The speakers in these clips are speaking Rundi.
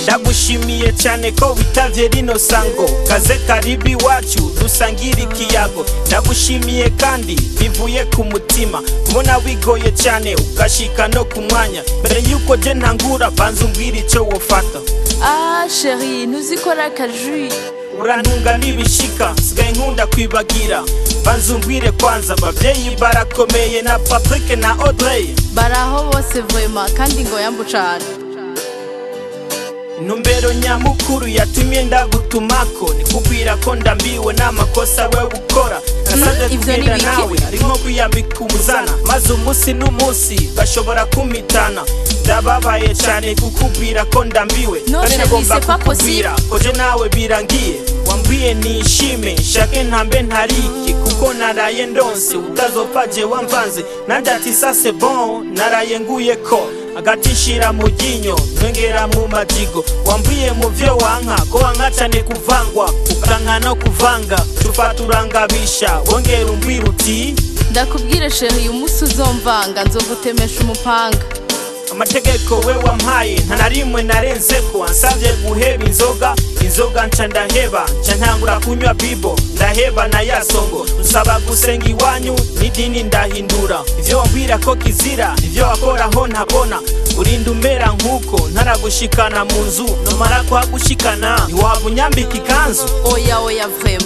ndagushimiye cyane ko witavye rino sango kaze karibu iwacu dusangire ikiyago ndagushimiye kandi bivuye ku mutima kubona wigoye cyane ugashika no ku mwanya mbere yuko je ntangura banza umbwira ico wofata Ah chérie, ntuzikora akajui urantunga n'ibishika sigaye nkunda kwibagira banza umbwire kwanza abavyeyi barakomeye na patrick na audrey baraho bose vrema kandi ngo yambu cane intumbero nyamukuru yatumye ndagutumako ni kubwira ko ndambiwe n'amakosa we ukora nasanze ivyo ni kugenda biki? nawe ari nko kwiyambika umuzana maze umunsi n'umunsi bashobora kumitana ndababaye cyane kukubwira ko ndambiwe No, kandi chérie, nagomba c'est pas kukubwira ko je nawe birangiye wambwiye nishime nshake ntambe ntariki kuko naraye ndonse utazopfa je wamvanze nanjye ati sa c'est bon naraye nguye ko agati nshira mu ryinyo ntwengera mu majigo wambwiye mu vyo wanka ko wanka cane kuvangwa ukanka no kuvanga tufata urangabisha wongera umbwira uti ndakubwire chérie uyu munsi uzomvanga nzogutemesha umupanga amategeko we wampaye nta na rimwe narenzeko ansabye guheba inzoga inzoga nca ndaheba nca ntangura kunywa bibo ndaheba na ya songo usaba gusenga iwanyu n'idini ndahindura ivyo wambwira ko kizira ivyo wakoraho ntabona urinda umera nk'uko ntaragushikana mu nzu numara kuhagushikana ntiwaba unyambika ikanzu oya oya vrema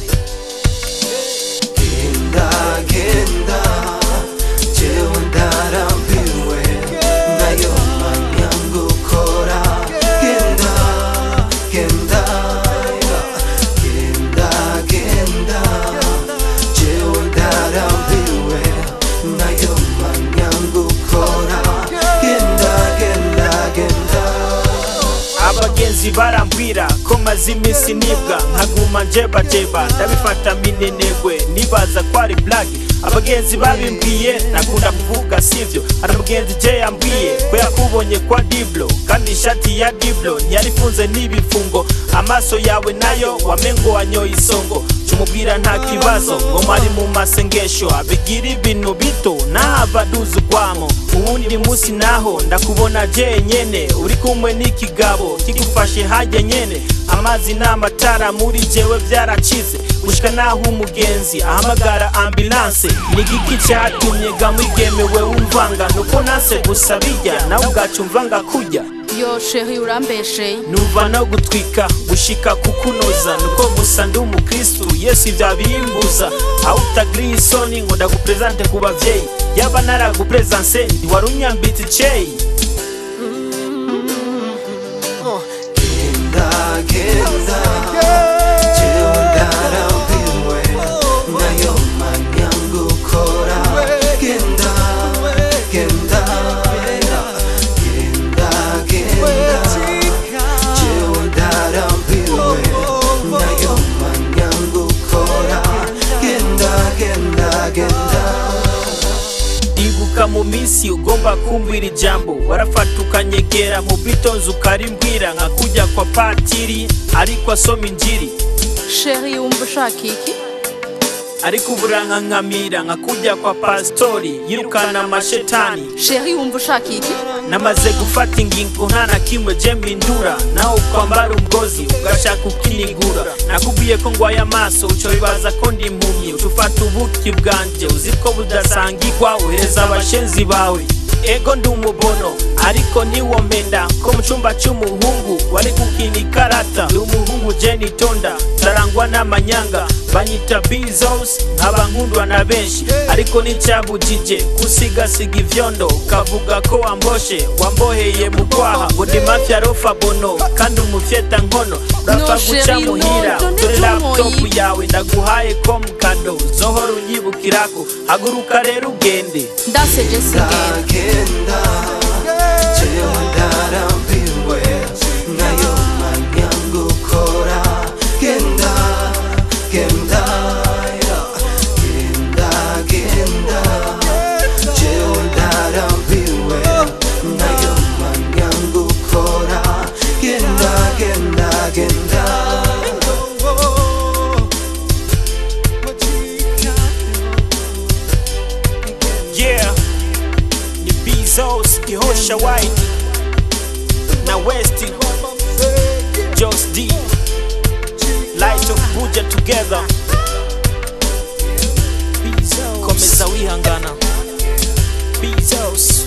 genda genda jewe ndarambiwe nayo manya gukora genda genda genda genda jewe ndarambiwe nayo manya gukora genda genda genda abagenzi barambwira ko maze iminsi nibwa nkaguma njebajeba ndabifata minenegwe nibaza ko ari blagi abagenzi babimbwiye nakunda kuvuga sivyo hari umugenzi je yambwiye ko yakubonye kwa diblo kandi ishati ya diblo ntiyarifunze n'ibifungo amaso yawe nayo wamengo wanyoye isongo cumubwira nta kibazo ngo mari mu masengesho abigira ibintu bito n'abaduza ugwamo uwundi musi naho ndakubona je nyene uri kumwe n'ikigabo kigufashe hajya nyene amazi n'amatara muri jewe byaracize gushika naho umugenzi ahamagara ambulanse ni giki cyatumye gamwigemewe wumvanga nuko nase gusa bijya nawe ubwacu mvanga kujya yo chérie urambesheye numva no gutwika gushika kukunoza nuko gusa ndi umukristu yesu ibya bimbuza aho utagiriye isoni ngo ndaguprezante ku bavyeyi yaba naraguprezanse ntiwari unyambitse iceyi genda genda jewe ndarambiwe nayo manya gukora genda genda genda genda jewe ndarambiwe nayo manya gukora genda genda genda ibuka mu minsi ugomba kumbwira ijambo warafata ukanyegera mu bitonzi ukarimbwira nka kujya kwa patiri ariko asoma injiri chérie wumva ushaka iki ariko uburanka nkamira nka kujya kwa pasitori yirukana amashetani chérie wumva ushaka iki namaze gufata ingingo nta na kimwe je mpindura nawe ukwambara umugozi ugashaka ukinigura nakubwiye ko ngwaye amaso uco bibaza ko ndi impumyi ucufata ubuki bwanje uzi ko budasangigwa uhereza abashenzi bawe ego ndi umubono ariko niwo mpenda ko mu cumba c'umuhungu wari gukina ikarata ndi umuhungu je nitonda ndarangwa n'amanyanga banyita bizos nkaba nkundwa na benshi ariko n'icyabujije kusigasiga ivyondo ukavuga ko wamboshe wamboheye mu kwaha ngo ndi mafya rofa bono kandi umufyeta nkono urapfa No, guca chérie, no, muhira don't dore do laptop moyi. yawe ndaguhaye ko mu kado zohora unyibukirako haguruka rero ugende ndaseje sigenda genda jewe ndarambiwe nayo manya gukora genda genda genda genda jewe ndarambiwe nayo manya gukora genda genda genda yeah ni bizos ihosha white na westi Jos D Light of Buja together komeza wihangana Bezos